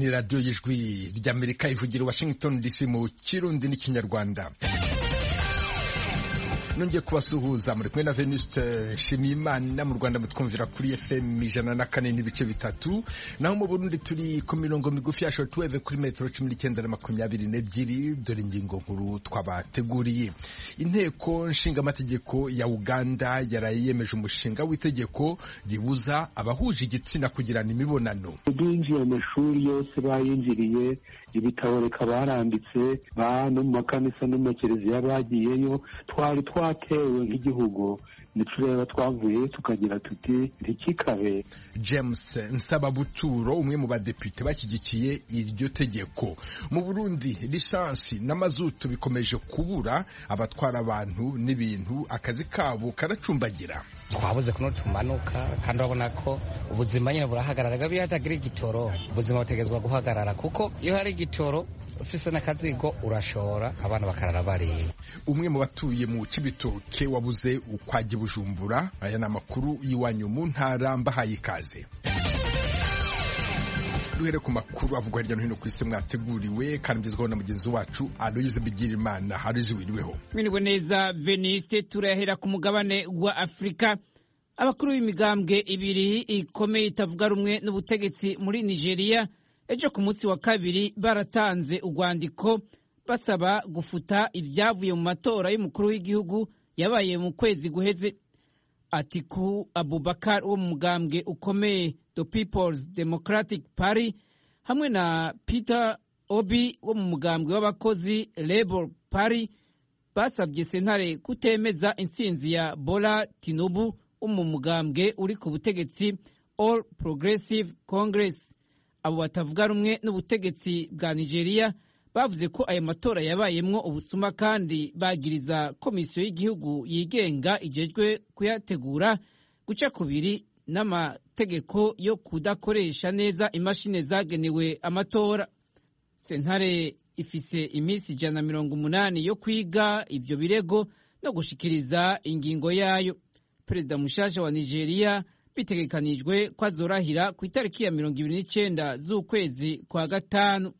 ni radiyo y'ijwi ry'amerika ivugira washington dc mu kirundi n'ikinyarwanda nongeye kubasuhuza muri kumwe na venuste nshimiyimana mu rwanda mutwumvira kuri fm ijana na kane n'ibice bitatu naho mu burundi turi ku mirongo migufi ya shortwave kuri metero cumi n'icyenda na makumyabiri n'ebyiri dore ingingo nkuru twabateguriye inteko nshingamategeko ya uganda yaraye yemeje umushinga w'itegeko ribuza abahuje igitsina kugirana imibonano binjiye amashuri yose bayinjiriye ibitabo reka baranditse ba no mu makanisa no mu makereziya bagiyeyo twari twatewe nk'igihugu nitureba twavuye tukagira tuti ntikikabe james nsababuturo umwe mu badepite bashyigikiye iryo tegeko mu burundi lisansi n'amazutu bikomeje kubura abatwara abantu n'ibintu akazi kabo karacumbagira twabuze kuno tumanuka kandi urabona ko ubuzima nyine burahagarara iyo hatagira igitoro ubuzima butegerezwa guhagarara kuko iyo hari igitoro ufise n'akazigo urashora abana bakarara bariye umwe mu batuye mu cibitoke wabuze ukwajya bujumbura aya ni amakuru y'iwanyu mu ntara mbahaye ikaze duhere ku makuru avugwa hirya no hino ku isi mwateguriwe kandi mugezwaho na mugenzi wacu aloyize bigirimana aloyize wiriweho mwiriwe neza veniste turahera ku mugabane wa afurika abakuru b'imigambwe ibiri ikomeye itavuga rumwe n'ubutegetsi muri nigeria ejo ku munsi wa kabiri baratanze urwandiko basaba gufuta ibyavuye mu matora y'umukuru w'igihugu yabaye mu kwezi guheze atiku abubakar wo mu mugambwe ukomeye the peoples democratic party hamwe na peter obi wo mu mugambwe w'abakozi labour party basabye sentare kutemeza intsinzi ya bola tinubu wo mu mugambwe uri ku butegetsi all progressive congress abo batavuga rumwe n'ubutegetsi bwa nigeria bavuze ko ayo matora yabayemwo ubusuma kandi bagiriza komisiyo y'igihugu yigenga ijejwe kuyategura guca kubiri n'amategeko yo kudakoresha neza imashini zagenewe amatora sentare ifise iminsi ijana na mirongo umunani yo kwiga ivyo birego no gushikiriza ingingo yayo perezida mushasha wa nigeria bitegekanijwe ko azorahira ku itariki ya mirongo ibiri n'icenda z'ukwezi kwa gatanu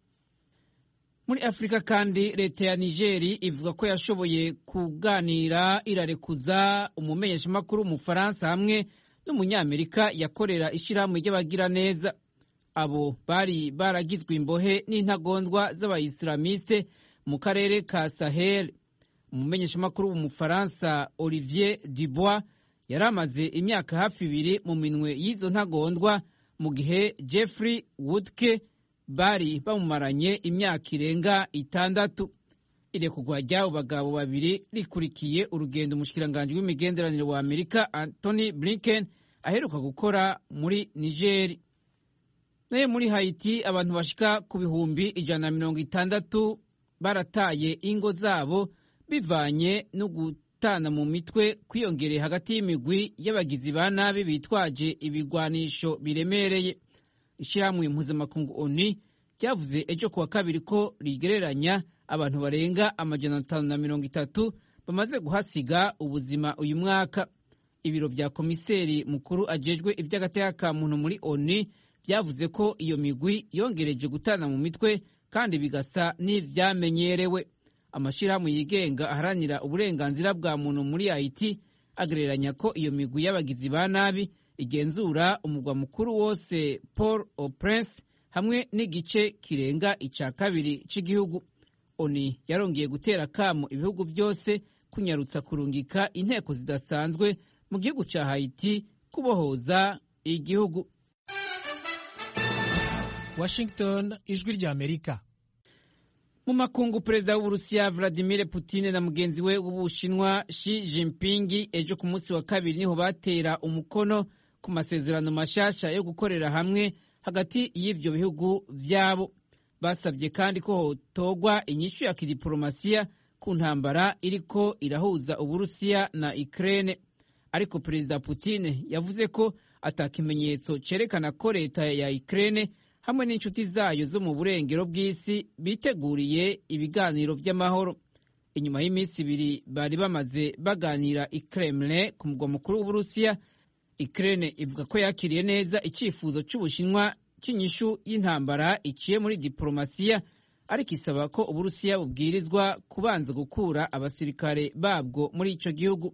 muri afurika kandi leta ya nigeri ivuga ko yashoboye kuganira irarekuza umumenyeshamakuru w'umufaransa hamwe n'umunyamerika yakorera ishyirahamwe ry'abagiraneza abo bari baragizwe imbohe n'intagondwa z'abayisilamiste mu karere ka sahel umumenyeshamakuru w'umufaransa olivier dubois yari amaze imyaka hafi ibiri mu minwe y'izo ntagondwa mu gihe jeffrey woodke bari bamumaranye imyaka irenga itandatu irekurwa ry'abo bagabo babiri rikurikiye urugendo umushikiranganji w'imigenderanire wa amerika anthony blinken aheruka gukora muri nigeri nayo muri haiti abantu bashika ku bihumbi ijana na mirongo itandatu barataye ingo zabo bivanye no gutana mu mitwe kwiyongereye hagati y'imigwi y'abagizi ba nabi bitwaje ibigwanisho biremereye ishyirahamwe mpuzamakungu oni ryavuze ejo kuwa kabiri ko rigereranya abantu barenga amajana atanu na mirongo itatu bamaze guhasiga ubuzima uyu mwaka ibiro bya komiseri mukuru ajejwe iby'agateka ka muntu muri oni byavuze ko iyo migwi yongereje gutana mu mitwe kandi bigasa n'ivyamenyerewe amashyirahamwe yigenga aharanira uburenganzira bwa muntu muri haiti agereranya ko iyo migwi y'abagizi ba nabi igenzura umugwa mukuru wose paul au prince hamwe n'igice kirenga icya kabiri cy'igihugu oni yarongeye gutera kamo ibihugu byose kunyarutsa kurungika inteko zidasanzwe mu gihugu cya haiti kubohoza igihugu washington ijwi rya amerika mu makungu perezida w'uburusiya vladimir putin na mugenzi we w'ubushinwa Xi Jinping ejo ku munsi wa kabiri niho batera umukono ku masezerano mashasha yo gukorera hamwe hagati y'ivyo bihugu vyabo basabye kandi ko hotogwa inyishu ya kidiplomasiya ku ntambara iriko irahuza uburusiya na Ukraine ariko perezida Putin yavuze ko ata kimenyetso cerekana ko leta ya Ukraine hamwe n'inshuti zayo zo mu burengero bw'isi biteguriye ibiganiro by'amahoro inyuma y'iminsi ibiri bari bamaze baganira i Kremlin ku mugwa mukuru w'uburusiya Ukraine ivuga ko yakiriye neza icyifuzo cy'ubushinwa cy'inyishu y'intambara iciye muri diporomasiya ariko isaba ko uburusiya bubwirizwa kubanza gukura abasirikare babwo muri icyo gihugu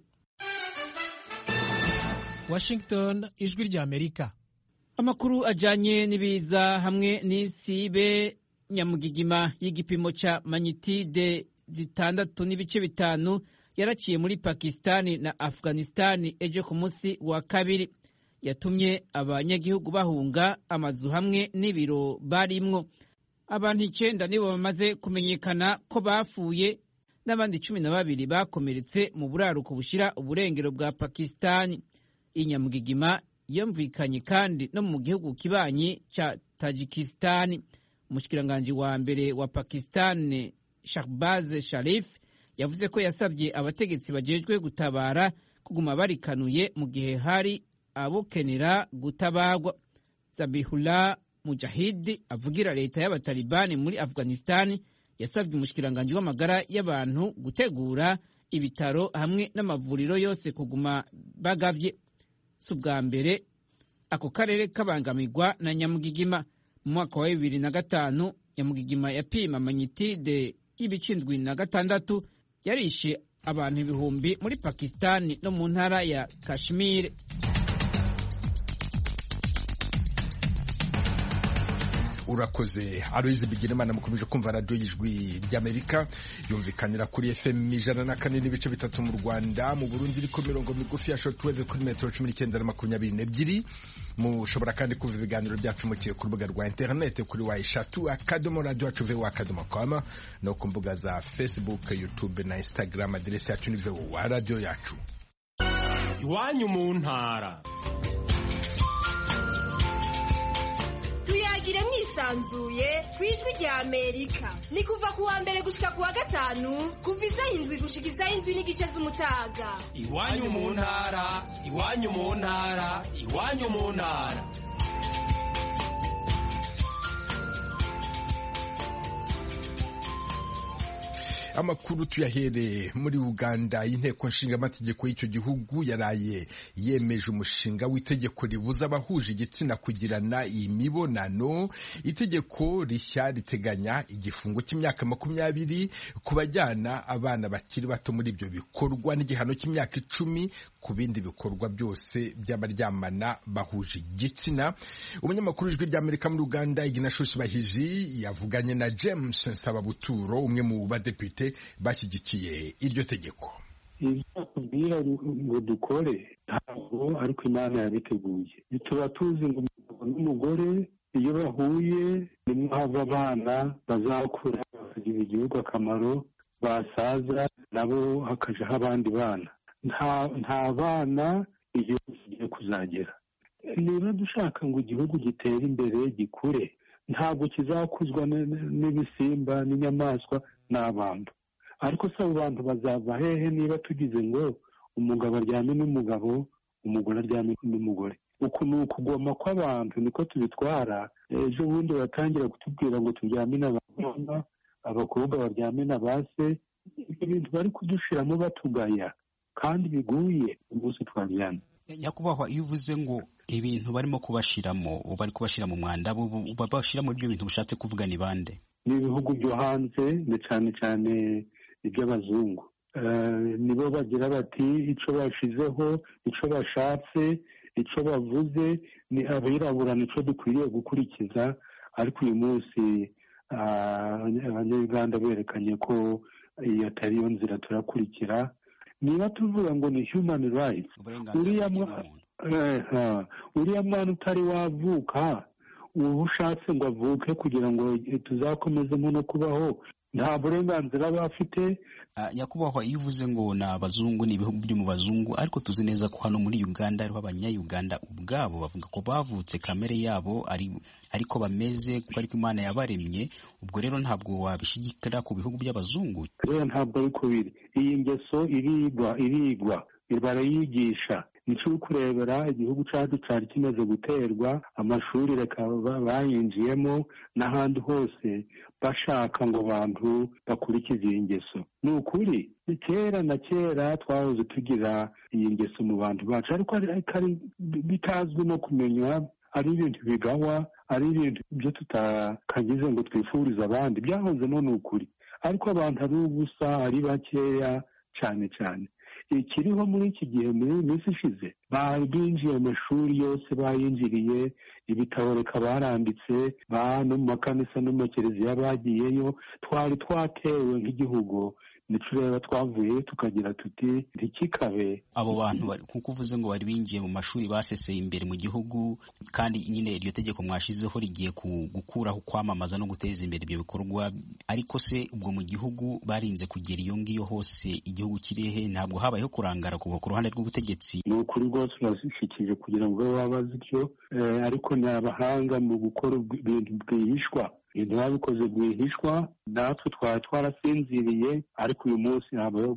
washington ijwi rya amerika amakuru ajyanye n'ibiza hamwe n'isibe nyamugigima y'igipimo cya manyitide zitandatu n'ibice bitanu yaraciye muri pakisitani na afghanistan ejo ku munsi wa kabiri yatumye abanyagihugu bahunga amazu hamwe n'ibiro barimwo abantu icyenda nibo bamaze kumenyekana ko bapfuye n'abandi cumi na babiri bakomeretse mu buraruko bushyira uburengero bwa pakisitani iyi nyamugigima yumvikanye kandi no mu gihugu kibanyi cya tajikisitani umushikiranganji wa mbere wa pakisitani shahbaz sharif yavuze ko yasabye abategetsi bajejwe gutabara kuguma barikanuye mu gihe hari abokenera gutabagwa zabihullah mujahidi avugira leta y'abatalibani muri afghanistan yasabye umushikiranganji w'amagara y'abantu gutegura ibitaro hamwe n'amavuriro yose kuguma bagavye si ubwa mbere ako karere kabangamirwa na nyamugigima mu mwaka wa bibiri na gatanu nyamugigima yapima manyitide y'ibicindwi na gatandatu yarishe abantu ibihumbi muri pakisitani no mu ntara ya kashmir urakoze aloyize bigirimana mukomeje kumva radiyo y'ijwi ry'amerika yumvikanira kuri fm ijana na kane n'ibice bitatu mu rwanda mu burundi iri ku mirongo migufi ya shortwave kuri metero cumi n'icyenda na makumyabiri n'ebyiri mushobora kandi kumva ibiganiro byacu mukiye ku rubuga rwa interinete kuri wa eshatu akadomo radiyo yacu vewo akadomo koma no ku mbuga za facebook youtube na instagram aderesi yacu ni vewo wa radiyo yacu iwanyu mu ntara tuyagire mwisanzuye ku ijwi rya amerika ni kuva ku wa mbere gushika ku wa gatanu kuva isaha indwi gushika isaha indwi n'igice z'umutaga iwanyu mu ntara iwanyu mu ntara iwanyu mu ntara amakuru tuyahere muri uganda y'inteko nshingamategeko y'icyo gihugu yaraye yemeje umushinga w'itegeko ribuza abahuje igitsina kugirana imibonano itegeko rishya riteganya igifungo cy'imyaka makumyabiri ku bajyana abana bakiri bato muri ibyo bikorwa n'igihano cy'imyaka icumi ku bindi bikorwa byose by'abaryamana bahuje igitsina umunyamakuru w'ijwi ry'amerika muri uganda iginashushi bahiji yavuganye na james nsababuturo umwe mu badepite bashyigikiye iryo tegeko ibyo bakubwira ngo dukore ntabwo ariko imana yabiteguye tuba tuzi ngo umugabo n'umugore iyo bahuye nimwo hava abana bazakura bakagirira igihugu akamaro basaza nabo hakajaho abandi bana nta bana igihugu kigiye kuzagera niba dushaka ngo igihugu gitere imbere gikure ntabwo kizakuzwa n'ibisimba n'inyamaswa n'abantu ariko se abo bantu bazava hehe niba tugize ngo umugabo aryame n'umugabo umugore aryame n'umugore uku ni ukugoma kw'abantu niko tubitwara ejo bundi batangira kutubwira ngo turyame n'abakobwa abakobwa baryame na ba se ibyo bintu bari kudushiramo batugaya kandi biguye umunsi twabyana nyakubahwa iyo uvuze ngo ibintu barimo kubashiramo bari kubashira mu mwanda babashira muri ibyo bintu bishatse kuvuga ni bande ni ibihugu byo hanze ni cyane cyane iby'abazungu nibo bagira bati icyo bashizeho icyo bashatse icyo bavuze ni abirabura nicyo dukwiriye gukurikiza ariko uyu munsi abanyarwanda berekanye ko iyo atari yo nzira turakurikira niba tuvuga ngo ni human rights uriya mwana utari wavuka uba ushatse ngo avuke kugira ngo tuzakomezemo no kubaho nta burenganzira aba afite nyakubahwa iyo uvuze ngo ni abazungu ni ibihugu byo mu bazungu ariko tuzi neza ko hano muri uganda hariho abanyayuganda ubwabo bavuga ko bavutse kamere yabo ariko bameze kuko ariko imana yabaremye ubwo rero ntabwo wabishyigikira ku bihugu by'abazungu rero ntabwo ariko biri iyi ngeso irigwa irigwa barayigisha nicyo uri kurebera igihugu cyacu cyari kimaze guterwa amashuri reka bayinjiyemo n'ahandi hose bashaka ngo abantu bakurikize iyi ngeso ni ukuri ni kera na kera twahoze tugira iyi ngeso mu bantu bacu ariko bitazwi no kumenywa ari ibintu bigawa ari ibintu byo tutakagize ngo twifurize abandi byahozemo ni ukuri ariko abantu ari ubusa ari bakeya cyane cyane ikiriho muri iki gihe muri iyi minsi ishize binjiye amashuri yose bayinjiriye ibitabo reka baranditse no mu makanisa no mu makereziya bagiyeyo twari twatewe nk'igihugu nitureba twavuye tukagira tuti ntikikabe abo bantu kuko uvuze ngo bari binjiye mu mashuri baseseye imbere mu gihugu kandi nyine iryo tegeko mwashizeho rigiye gukuraho kwamamaza no guteza imbere ibyo bikorwa ariko se ubwo mu gihugu barinze kugera iyo ngiyo hose igihugu kirihe ntabwo habayeho kurangara kuva ku ruhande rw'ubutegetsi ni ukuri rwose urashikije kugira ngo babe babaze ibyo ariko ni abahanga mu gukora ibintu bwihishwa ibintu babikoze rwihishwa natwe twari twarasinziriye ariko uyu munsi habayeho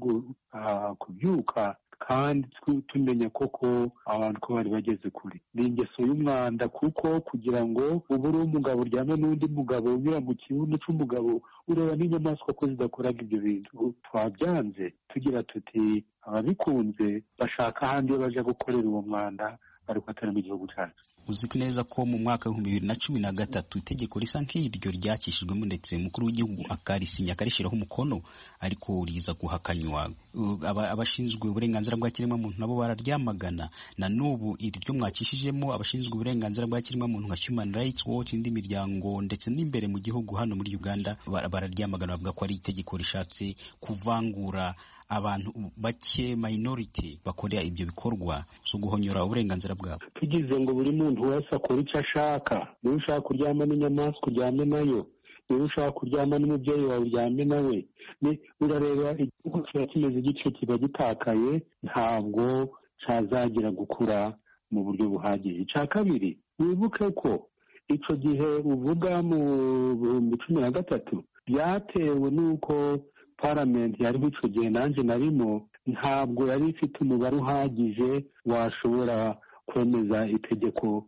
kubyuka kandi tumenya koko abantu ko bari bageze kure ni ingeso y'umwanda kuko kugira ngo ubu uri umugabo uryame n'undi mugabo unyura mu kibuno cy'umugabo ureba n'inyamaswa ko zidakoraga ibyo bintu twabyanze tugira tuti ababikunze bashaka ahandi iyo baje gukorera uwo mwanda ariko atari mu gihugu cyacu uzi neza ko mu mwaka w'ibihumbi bibiri na cumi na gatatu itegeko risa nk'iryo ryakishijwemo ndetse umukuru w'igihugu akarisinya akarishyiraho umukono ariko riza guhakanywa abashinzwe uburenganzira bwa kiremwamuntu nabo bararyamagana na n'ubu iri ryo mwakishijemo abashinzwe uburenganzira bwa kiremwamuntu nka Human Rights Watch indi miryango ndetse n'imbere mu gihugu hano muri Uganda bararyamagana bavuga ko ari itegeko rishatse kuvangura abantu bake minority bakorera ibyo bikorwa zo guhonyora uburenganzira bwabo tugize ngo buri muntu wese akora icyo ashaka niba ushaka kuryama n'inyamaswa uryame nayo niba ushaka kuryama n'umubyeyi wawe uryame nawe urareba igihugu kiba kimeze igice kiba gitakaye ntabwo cyazagira gukura mu buryo buhagije icya kabiri wibuke ko icyo gihe uvuga mu bihumbi cumi na gatatu byatewe n'uko paramenti yariho icyo gihe nanjye narimo ntabwo yari ifite umubare uhagije washobora kwemeza itegeko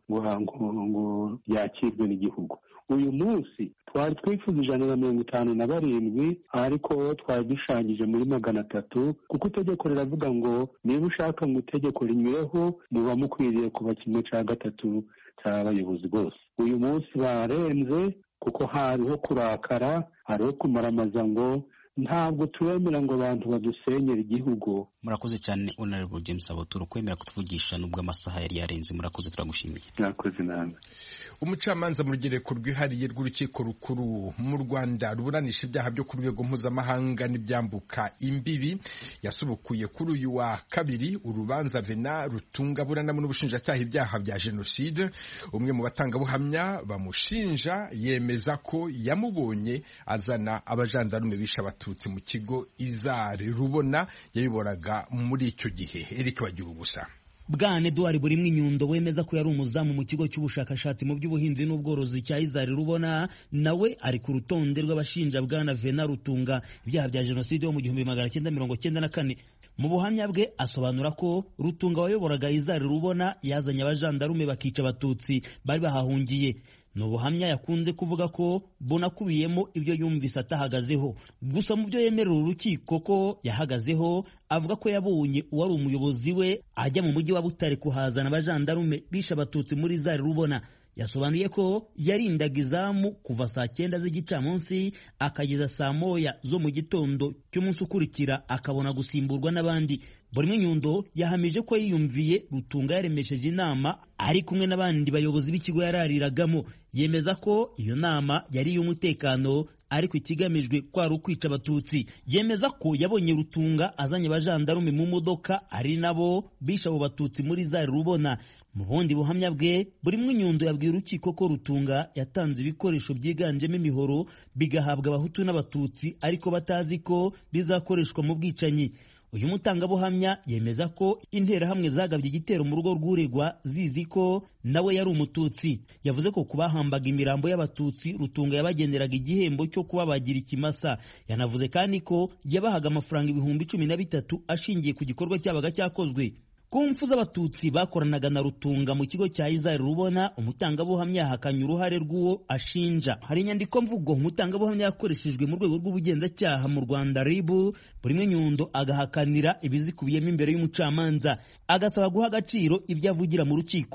ngo ryakirwe n'igihugu uyu munsi twari twifuza ijana na mirongo itanu na barindwi ariko twari dushanyije muri magana atatu kuko itegeko riravuga ngo niba ushaka ngo itegeko rinyureho muba mukwiriye kuba kimwe cya gatatu cy'abayobozi bose uyu munsi barenze kuko hariho kurakara hariho kumaramaza ngo ntabwo turemera ngo abantu badusenyere igihugu murakoze cyane honorable james aboturo kwemera kutuvugisha nubwo amasaha yari yarenze murakoze turagushimiye murakoze nawe umucamanza mu rugereko rwihariye rw'urukiko rukuru mu rwanda ruburanisha ibyaha byo ku rwego mpuzamahanga n'ibyambuka imbibi yasubukuye kuri uyu wa kabiri urubanza vena rutunga buranamo n'ubushinjacyaha ibyaha bya jenoside umwe mu batangabuhamya bamushinja yemeza ko yamubonye azana abajandarume bishe abatutsi mu kigo izari rubona yabiboraga muri icyo gihe Eric bagira ubusa bwana eduard burimwe inyundo wemeza ko yari umuzamu mu kigo cy'ubushakashatsi mu by'ubuhinzi n'ubworozi cya izari rubona nawe ari ku rutonde rw'abashinja bwana vena rutunga ibyaha bya jenoside yo mu gihumbi magana cyenda mirongo cyenda na kane mu buhamya bwe asobanura ko rutunga wayoboraga izari rubona yazanye abajandarume bakica abatutsi bari bahahungiye ni ubuhamya yakunze kuvuga ko bunakubiyemo ibyo yumvise atahagazeho gusa mu byo yemerera urukiko ko yahagazeho avuga ko yabonye uwari umuyobozi we ajya mu mujyi wa butare kuhazana abajandarume bishe abatutsi muri zari rubona yasobanuye ko yarindaga izamu kuva saa cyenda z'igicamunsi akageza saa moya zo mu gitondo cy'umunsi ukurikira akabona gusimburwa n'abandi buri nyundo yahamije ko yiyumviye rutunga yaremesheje inama ari kumwe n'abandi bayobozi b'ikigo yarariragamo yemeza ko iyo nama yari iy'umutekano ariko ikigamijwe kwari ukwica abatutsi yemeza ko yabonye rutunga azanye abajandarume mu modoka ari nabo bishe abo batutsi muri zari rubona mu bundi buhamya bwe buri nyundo yabwiye urukiko ko rutunga yatanze ibikoresho byiganjemo imihoro bigahabwa abahutu n'abatutsi ariko batazi ko bizakoreshwa mu bwicanyi uyu mutangabuhamya yemeza ko interahamwe zagabye igitero mu rugo rw'uregwa zizi ko nawe yari umututsi yavuze ko ku bahambaga imirambo y'abatutsi rutunga yabageneraga igihembo cyo kubabagira ikimasa yanavuze kandi ko yabahaga amafaranga ibihumbi cumi na bitatu ashingiye ku gikorwa cyabaga cyakozwe ku mfu z'abatutsi bakoranaga na rutunga mu kigo cya izari rubona umutangabuhamya yahakanye uruhare rw'uwo ashinja hari inyandiko mvugo umutangabuhamya yakoreshejwe mu rwego rw'ubugenzacyaha mu rwanda ribu buri nyundo agahakanira ibizikubiyemo imbere y'umucamanza agasaba guha agaciro ibyo avugira mu rukiko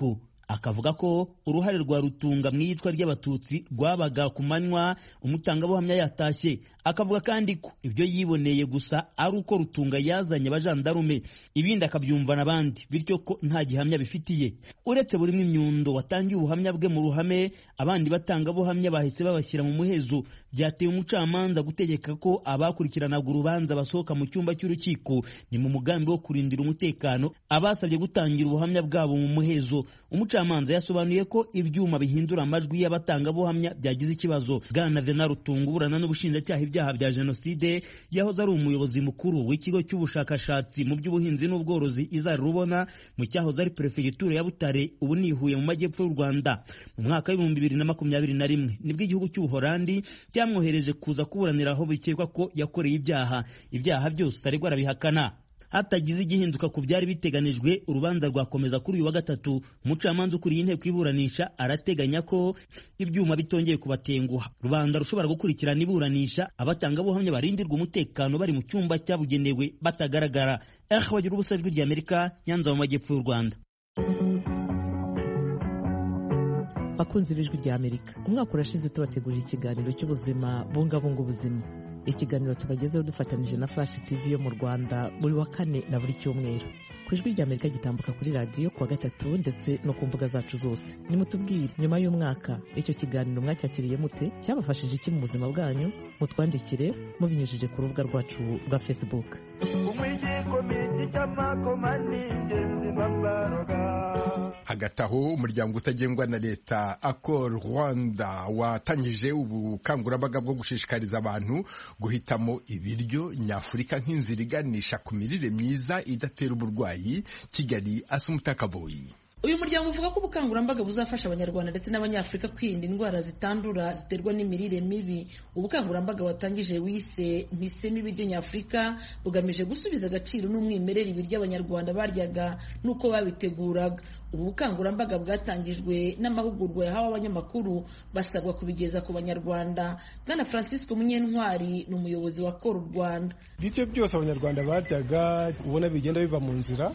akavuga ko uruhare rwa rutunga mu iyicwa ry'abatutsi rwabaga ku manywa umutangabuhamya yatashye akavuga kandi ko ibyo yiboneye gusa ari uko rutunga yazanye abajandarume ibindi akabyumva n'abandi bityo ko nta gihamya bifitiye uretse buri imyundo watangiye ubuhamya bwe mu ruhame abandi batangabuhamya bahise babashyira mu muhezo byateye umucamanza gutegeka ko abakurikiranaga urubanza basohoka mu cyumba cy'urukiko ni mu mugambi wo kurindira umutekano abasabye gutangira ubuhamya bwabo mu muhezo umucamanza yasobanuye ko ibyuma bihindura amajwi y'abatangabuhamya byagize ikibazo bwana vena rutunga uburana n'ubushinjacyaha ibyaha bya jenoside yahoze ari umuyobozi mukuru w'ikigo cy'ubushakashatsi mu by'ubuhinzi n'ubworozi izari rubona mu cyahoze ari perefegitura ya butare ubu ni ihuye mu majyepfo y'u rwanda mu mwaka w'ibihumbi bibiri na makumyabiri na rimwe nibwo igihugu cy'ubuhorandi cyamwohereje kuza kuburanira aho bikekwa ko yakoreye ibyaha ibyaha byose aregwa arabihakana hatagize igihinduka ku byari biteganijwe urubanza rwakomeza kuri uyu wa gatatu umucamanza ukuriye inteko iburanisha arateganya ko ibyuma bitongeye kubatenguha rubanda rushobora gukurikirana iburanisha abatangabuhamya barindirwa umutekano bari mu cyumba cyabugenewe batagaragara eh bagira ubusa ijwi ry'amerika nyanza mu majyepfo y'u rwanda bakunzi b'ijwi ry'amerika umwaka urashize tubategurira ikiganiro cy'ubuzima bungabunga ubuzima ikiganiro tubagezeho dufatanyije na flash tv yo mu rwanda buri wa kane na buri cyumweru ku ijwi ry'amerika gitambuka kuri radiyo kuwa gatatu ndetse no ku mbuga zacu zose nimutubwire nyuma y'umwaka icyo kiganiro mwacyakiriye mute cyabafashije iki mu buzima bwanyu mutwandikire mubinyujije ku rubuga rwacu rwa facebook hagati aho umuryango utagengwa na leta akor rwanda watangije ubukangurambaga bwo gushishikariza abantu guhitamo ibiryo nyafurika nk'inzira iganisha ku mirire myiza idatera uburwayi kigali asa umutakaboyi uyu muryango uvuga ko ubukangurambaga buzafasha abanyarwanda ndetse n'abanyafurika kwirinda indwara zitandura ziterwa n'imirire mibi ubukangurambaga watangije wise mpisemo ibiryo nyafurika bugamije gusubiza agaciro n'umwimerere ibiryo abanyarwanda baryaga n'uko babiteguraga ubu bukangurambaga bwatangijwe n'amahugurwa yahawe abanyamakuru basabwa kubigeza ku banyarwanda bwana francisco munyentwari ni umuyobozi wa kora u rwanda ibiryo byose abanyarwanda baryaga ubona bigenda biva mu nzira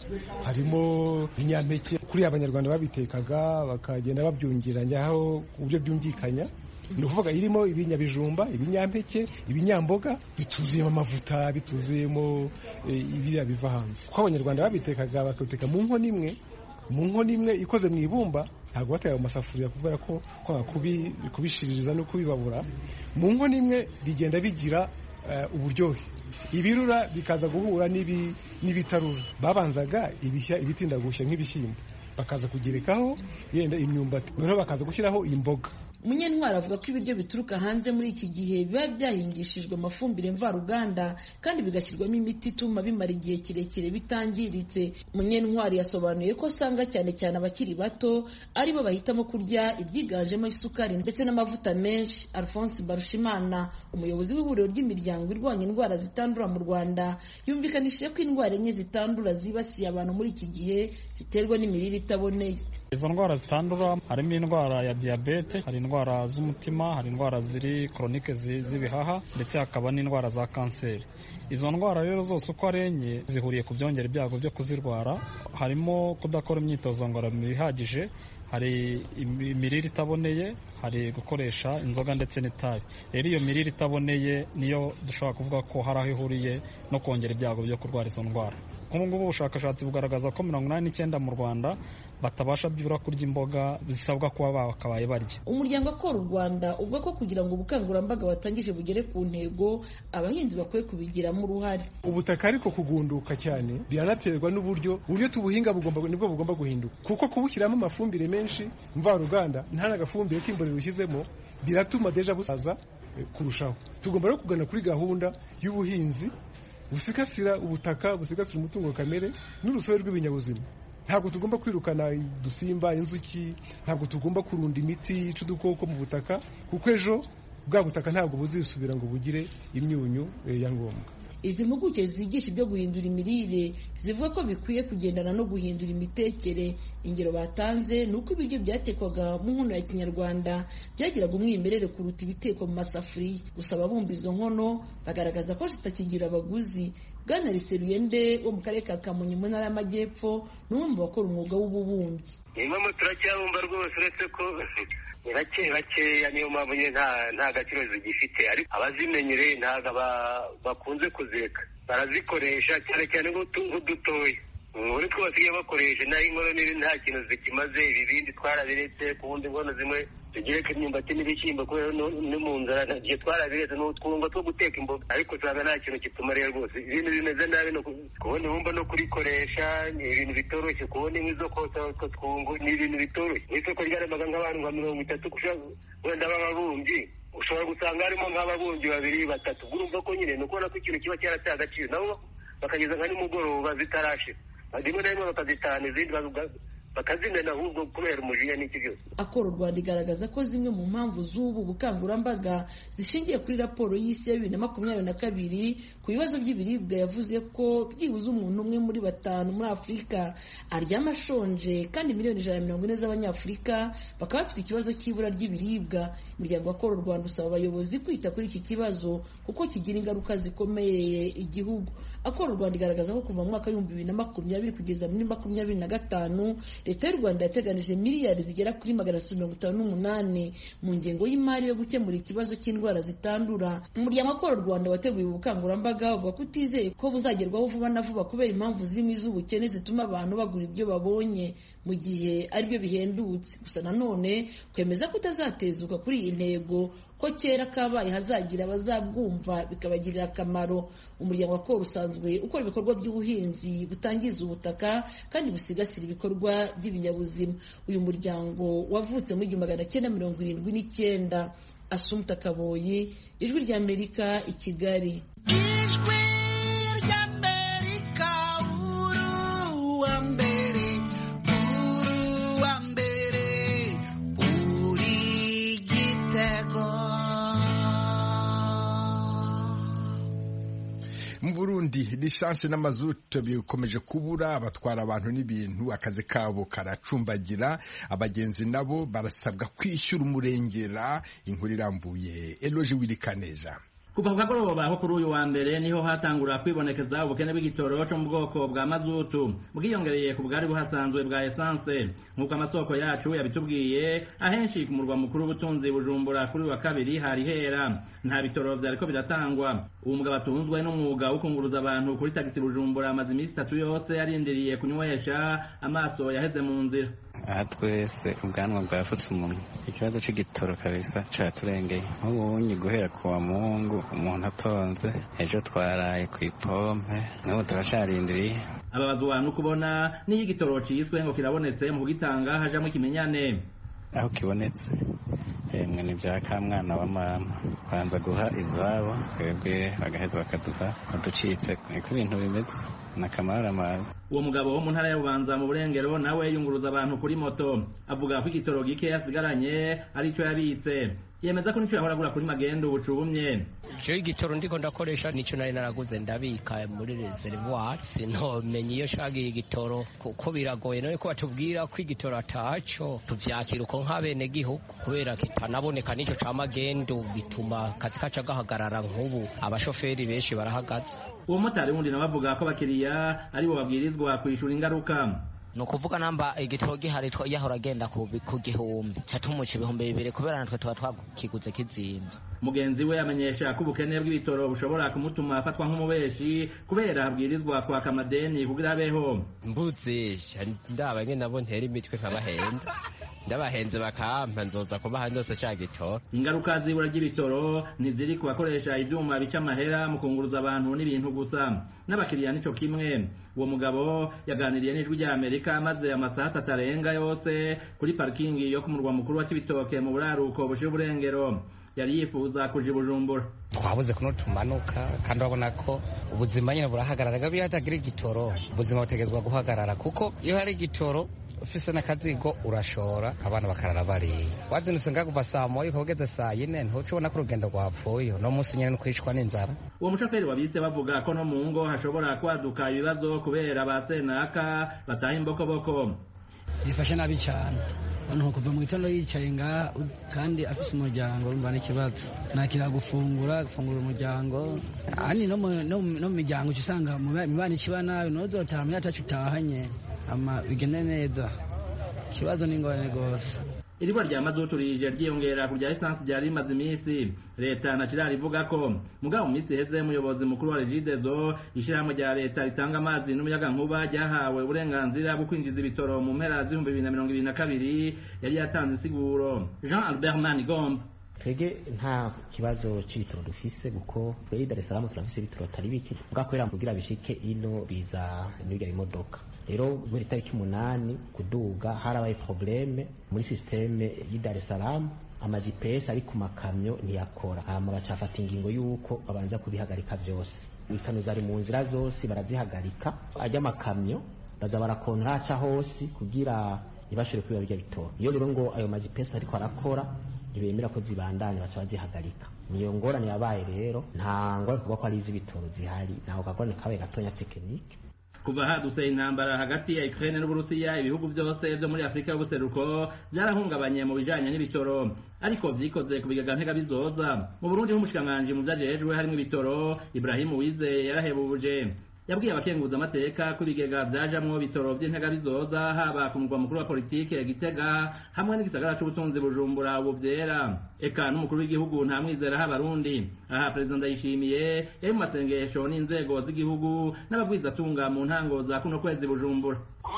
harimo ibinyampeke kuri abanyarwanda babitekaga bakagenda babyungiranaho ku buryo byumvikanya ni ukuvuga irimo ibinyabijumba ibinyampeke ibinyamboga bituzuyemo amavuta bituzuyemo ibiriya biva hanze kuko abanyarwanda babitekaga bakabiteka mu nkono imwe mu nkono imwe ikoze mu ibumba ntabwo bateye amasafuriya kubera ko kwanga kubishiririza no kubibabura mu nkono imwe bigenda bigira uburyohe ibirura bikaza guhura n'ibitarura babanzaga ibishya ibitinda gushya nk'ibishyimbo bakaza kugerekaho yenda imyumbati noneho bakaza gushyiraho imboga munyentwari avuga ko ibiryo bituruka hanze muri iki gihe biba byahingishijwe amafumbire mvaruganda kandi bigashyirwamo imiti ituma bimara igihe kirekire bitangiritse munyentwari yasobanuye ko asanga cyane cyane abakiri bato aribo bahitamo kurya ibyiganjemo isukari ndetse n'amavuta menshi alphonse barushimana umuyobozi w'ihuriro ry'imiryango irwanya indwara zitandura mu rwanda yumvikanishije ko indwara enye zitandura zibasiye abantu muri iki gihe ziterwa n'imirire itaboneye izo ndwara zitandura harimo indwara ya diyabete hari indwara z'umutima hari indwara ziri koronike z'ibihaha ndetse hakaba n'indwara za kanseri izo ndwara rero zose uko ari enye zihuriye ku byongera ibyago byo kuzirwara harimo kudakora imyitozo ngororamubiri ihagije hari imirire itaboneye hari gukoresha inzoga ndetse n'itabi rero iyo mirire itaboneye niyo dushobora kuvuga ko hari aho ihuriye no kongera ibyago byo kurwara izo ndwara nk'ubu ngubu ubushakashatsi bugaragaza ko mirongo inani n'icyenda mu rwanda batabasha byibura kurya imboga zisabwa kuba bakabaye barya umuryango akora u rwanda uvuga ko kugira ngo ubukangurambaga watangije bugere ku ntego abahinzi bakwiye kubigiramo uruhare ubutaka ariko kugunduka cyane biranaterwa n'uburyo uburyo tubuhinga bugomba nibwo bugomba guhinduka kuko kubushyiramo amafumbire menshi mvaruganda nta n'agafumbire k'imborera ushyizemo biratuma deja busaza kurushaho tugomba rero kugana kuri gahunda y'ubuhinzi busigasira ubutaka busigasira umutungo kamere n'urusobe rw'ibinyabuzima ntabwo tugomba kwirukana udusimba inzuki ntabwo tugomba kurunda imiti yica udukoko mu butaka kuko ejo bwa butaka ntabwo buzisubira ngo bugire imyunyu ya ngombwa izi mpuguke zigisha ibyo guhindura imirire zivuga ko bikwiye kugendana no guhindura imitekere ingero batanze ni uko ibiryo byatekwaga mu nkono ya kinyarwanda byagiraga umwimerere kuruta ibitekwa mu masafuriya gusa ababumba izo nkono bagaragaza ko zitakigira abaguzi bwana riseruyende wo mu karere ka kamonyi mu ntara y'amajyepfo ni umwe mu bakora umwuga w'ububumbyi impamvu turacyabumba rwose uretse ko ni bake bakeya niyo mpamvu nyine nta gaciro zigifite ariko abazimenyereye ntabwo bakunze kuzireka barazikoresha cyane cyane nk'udutoya muri two basigaye bakoresha naho inkono nini nta kintu zikimaze ibibindi twarabiretse ku wundi nkono zimwe tugereka imyumbati n'ibishyimbo kubera no mu nzara igihe twarabiretse ni utwungo two guteka imboga ariko usanga nta kintu kitumariye rwose ibintu bimeze nabi kubona ibumba no kurikoresha ni ibintu bitoroshye kubona inkwi zo kotsa utwo twungo ni ibintu bitoroshye mu isoko ryaremaga nk'abantu nka mirongo itatu wenda b'ababumbyi ushobora gusanga harimo nk'ababumbyi babiri batatu urumva ko nyine ni ukubona ko ikintu kiba cyarateye agaciro nabo bakageza nka nimugoroba zitarashira rimwe na rimwe bakazitahana izindi bakazimena ahubwo kubera umujinya n'iki byose akora u rwanda igaragaza ko zimwe mu mpamvu z'ubu bukangurambaga zishingiye kuri raporo y'isi ya bibiri na makumyabiri na kabiri ku bibazo by'ibiribwa yavuze ko byibuze umuntu umwe muri batanu muri afurika aryama ashonje kandi miliyoni ijana na mirongo ine z'abanyafurika bakaba bafite ikibazo cy'ibura ry'ibiribwa imiryango akora u rwanda usaba abayobozi kwita kuri iki kibazo kuko kigira ingaruka zikomeye igihugu akora u rwanda igaragaza ko kuva mu mwaka w'ibihumbi bibiri na makumyabiri kugeza muri makumyabiri na gatanu leta y'u rwanda yateganije miliyari zigera kuri magana atatu mirongo itanu n'umunani mu ngengo y'imari yo gukemura ikibazo cy'indwara zitandura umuryango akora u rwanda wateguye ubukangurambaga uvuga ko utizeye ko buzagerwaho vuba na vuba kubera impamvu zirimo iz'ubukene zituma abantu bagura ibyo babonye mu gihe aribyo bihendutse gusa nanone kwemeza ko utazatezuka kuri iyi ntego ko kera kabaye hazagira abazabwumva bikabagirira akamaro umuryango wa koro usanzwe ukora ibikorwa by'ubuhinzi butangiza ubutaka kandi busigasira ibikorwa by'ibinyabuzima uyu muryango wavutse mu igihumbi magana cyenda mirongo irindwi n'icyenda asumta kaboyi ijwi ry'amerika i kigali ijwi ry'amerika uruwa mbere uruwa mbere uri gitego mu burundi lisansi n'amazutu bikomeje kubura abatwara abantu n'ibintu akazi kabo karacumbagira abagenzi nabo barasabwa kwishyura umurengera inkuru irambuye eloje wirikaneza kuva ku kagoroba aho kuri uyu wa mbere niho hatangura kwibonekeza ubukene bw'igitoro cyo mu bwoko bwa mazutu bwiyongereye ku bwari buhasanzwe bwa esanse nk'uko amasoko yacu yabitubwiye ahenshi ku murwa mukuru w'ubutunzi bujumbura kuri wa kabiri hari hera nta bitoro vyariko biratangwa uwo mugabo atunzwe n'umwuga wo kunguruza abantu kuri tagisi bujumbura amaze iminsi itatu yose yarindiriye kunywesha amaso yaheze mu nzira aha twese ubwanwa bwafutse umuntu ikibazo c'igitoro kabisa caturengeye nk'ubunyi guhera ku wa mungu umuntu atonze ejo twaraye ku ipompe n'ubu turacarindiriye ababazwa no kubona n'iyo igitoro ciswe ngo kirabonetse mu kugitanga hajamwo ikimenyane aho kibonetse emwe ni bya ka mwana wa mama banza guha izabo twebwe bagaheza bakaduha uducitse niko ibintu bimeze ni akamaramazi uwo mugabo wo mu ntara ya bubanza mu burengero nawe yunguruza abantu kuri moto avuga ko igitoro gike yasigaranye ari cyo yabitse yemeza ko nicyo yahora agura kuri magendo ubucubumye jewe igitoro ndiko ndakoresha nicyo nari naraguze ndabika muri reservoir sintomenye iyo shagiye igitoro kuko biragoye none ko batubwira ko igitoro ataco tuvyakira uko nk'abene gihugu kubera kitanaboneka n'ico ca magendo bituma kazi kaca gahagarara nk'ubu abashoferi benshi barahagaze uwo motari wundi nawe avuga ko abakiriya aribo babwirizwa kwishura ingaruka ni ukuvuga namba igitoro gihari yahora agenda ku gihumbi ca tumuca ibihumbi bibiri kubera natwe tuba twakiguze kizimbye mugenzi we amenyesha ko ubukene bw'ibitoro bushobora kumutuma afatwa nk'umubeshi kubera abwirizwa kwaka amadeni kugira abeho mbuzisha ndaba nyene nabo ntera imitwe nkabahenda ndabahenze bakampa nzoza kubaha ndose ca gitoro ingaruka z'ibura ry'ibitoro ntiziri ku bakoresha ivyuma bica amahera mu kunguruza abantu n'ibintu gusa n'abakiriya nico kimwe uwo mugabo yaganiriye n'ijwi rya amerika maze amasaha atatu arenga yose kuri parikingi yo ku murwa mukuru wa kibitoke mu buraruko bushira uburengero yari yifuza kuja i bujumbura twabuze kuno tumanuka kandi urabona ko ubuzima nyine burahagarara iyo hatagira igitoro ubuzima butegezwa guhagarara kuko iyo hari igitoro ufise n'akazigo urashora abana bakarara bariye wazindutse nga kuva saa moya ukaba ugeze saa yine ntuca ubona ko urugendo rwapfuye uno munsi nyene nukwicwa n'inzara uwo mushoferi wabise bavuga ko no mu ngo hashobora kwaduka ibibazo kubera ba senaka bataha imbokoboko yifashe nabi cyane umuntu kuva mu gitondo yicaye ngaha kandi afite umuryango urumva n'ikibazo nakira gufungura gufungura umuryango ahandi no mu miryango uca usanga mibana ikiba nabi nuzotaha muri atacu utahanye ama bigende neza ikibazo ni ingorane rwose iriba rya mazutu rije ryiyongera ku rya esansi ryari rimaze iminsi leta na kirari ivuga ko mugabo mu minsi iheze umuyobozi mukuru wa regidezo ishyirahamwe rya leta ritanga amazi n'umuyagankuba ryahawe uburenganzira bwo kwinjiza ibitoro mu mpera z'ibihumbi bibiri na mirongo ibiri na kabiri yari yatanze insiguro jean albert manigomba twebwe nta kibazo c'ibitoro dufise kuko twebwe Dar es Salaam turafise ibitoro atari bike bwakwera kugira bishike ino biza n'ibya imodoka rero guhera itariki umunani kuduga harabaye probleme muri systeme y'i Dar es Salaam ama GPS ari ku makamyo ntiyakora hama bacafata ingingo y'uko babanza kubihagarika vyose ikano zari mu nzira zose barazihagarika ajya amakamyo baza barakontra aca hose kugira ntibashobore kwiba birya bitoro iyo rero ngo ayo ma GPS ariko arakora ntibemera ko zibandanya baca bazihagarika niyo ngorane yabaye rero nta ngorane kuvuga ko ari iz'ibitoro zihari ntabwo kagorane kabaye gatonya tekinike kuva hadutse intambara hagati ya Ukraine n'Uburusiya ibihugu byose byo muri Afrika y'ubuseruko byarahungabanye mu bijanye n'ibitoro ariko vyikoze ku bigega ntega bizoza mu Burundi h'umushikanganje mu vyajejwe harimo ibitoro Ibrahim Uwize yarahebuje yabwiye abakenguza amateka ko ibigega vyajamwo bitoro vy'intega bizoza haba ku mugwa mukuru wa politike Gitega hamwe n'igisagara c'ubutunzi Bujumbura ubu vyera eka n'umukuru w'igihugu nta mwizera h'abarundi aha perezida ndayishimiye yari mu masengesho n'inzego z'igihugu n'ababwizatunga mu ntango za kuno kwezi Bujumbura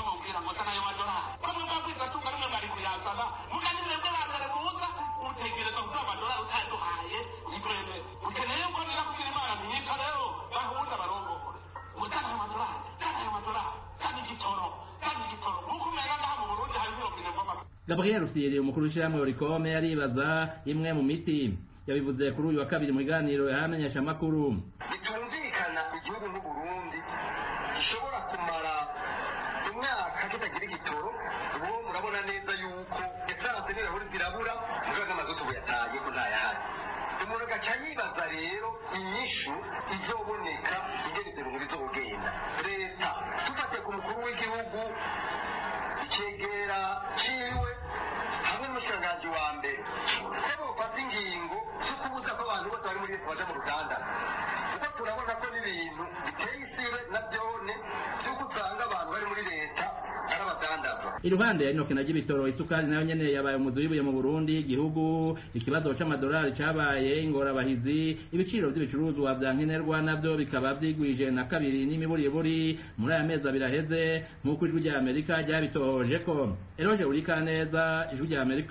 Gabriel Rusiri umukuru w'ishyirahamwe Oricome aribaza imwe mu miti yabivuze kuri uyu wa kabiri mu biganiro yahamenyesha amakuru bitumvikana igihugu nk'uburundi gishobora kumara imyaka kitagira igitoro ubu murabona neza yuko esanse n'ibirahuri zirabura mubibaga amazutu buyataye ko ntayahari umuntu agaca yibaza rero inyishu izoboneka ingene ibyo bintu bizogenda leta dufatiye ku mukuru w'igihugu icegera ciwe hamwe n'umushikiranganji wa mbere ko bofata ingingo zo kubuza ko abantu bose bari muri leta baja mu ruganda kuko turabona ko n'ibintu biteye isibe na byone by'uko usanga abantu bari muri leta ari abadandaza iruhande ya inoke na ry'ibitoro isukari nayo nyene yabaye umuzi w'ibuye mu burundi igihugu ikibazo c'amadolari cabaye ingorabahizi ibiciro vy'ibicuruzwa vya nkenerwa navyo bikaba vyigwije na kabiri n'imiburiburi muri aya mezi abiri aheze nk'uko ijwi rya amerika ryabitohoje ko eroje urika neza ijwi rya amerika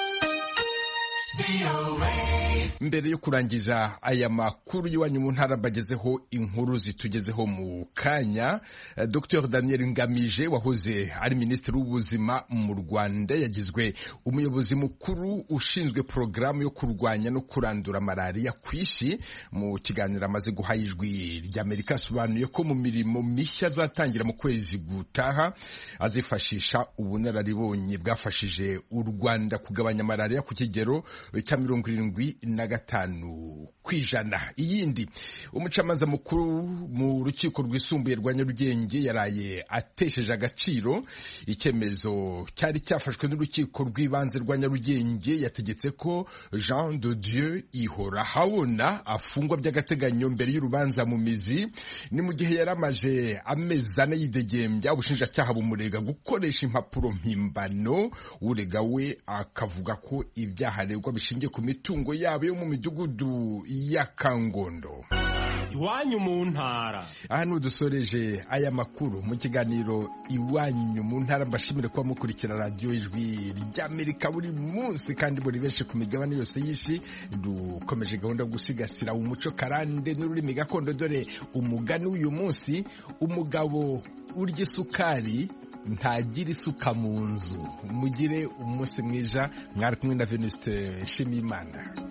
mbere yo kurangiza aya makuru y'iwanyu mu ntara bagezeho inkuru zitugezeho mu kanya dr daniel ngamije wahoze ari minisitiri w'ubuzima mu rwanda yagizwe umuyobozi mukuru ushinzwe porogaramu yo kurwanya no kurandura malariya ku isi mu kiganiro amaze guha ijwi ry'amerika asobanuye ko mu mirimo mishya azatangira mu kwezi gutaha azifashisha ubunararibonye bwafashije u rwanda kugabanya malariya ku kigero cya mirongo irindwi na gatanu ku ijana iyindi umucamanza mukuru mu rukiko rwisumbuye rwa nyarugenge yaraye atesheje agaciro icyemezo cyari cyafashwe n'urukiko rw'ibanze rwa nyarugenge yategetse ko jean de dieu ihora habona afungwa by'agateganyo mbere y'urubanza mu mizi ni mu gihe yari amaje amezi ane yidegembya ubushinjacyaha bumurega gukoresha impapuro mpimbano urega we akavuga ko ibyaha aregwa bishingiye ku mitungo yabo yo mu midugudu ya kangondo iwanyu mu ntara aha dusoreje aya makuru mu kiganiro iwanyu mu ntara mbashimire kuba mukurikira radiyo ijwi ry'amerika buri munsi kandi buri benshi ku migabane yose y'isi dukomeje gahunda yo gusigasira umuco karande n'ururimi gakondo dore umugani w'uyu munsi umugabo urya isukari ntagira isuka mu nzu mugire umunsi mwiza mwari kumwe na venuste nshimiyimana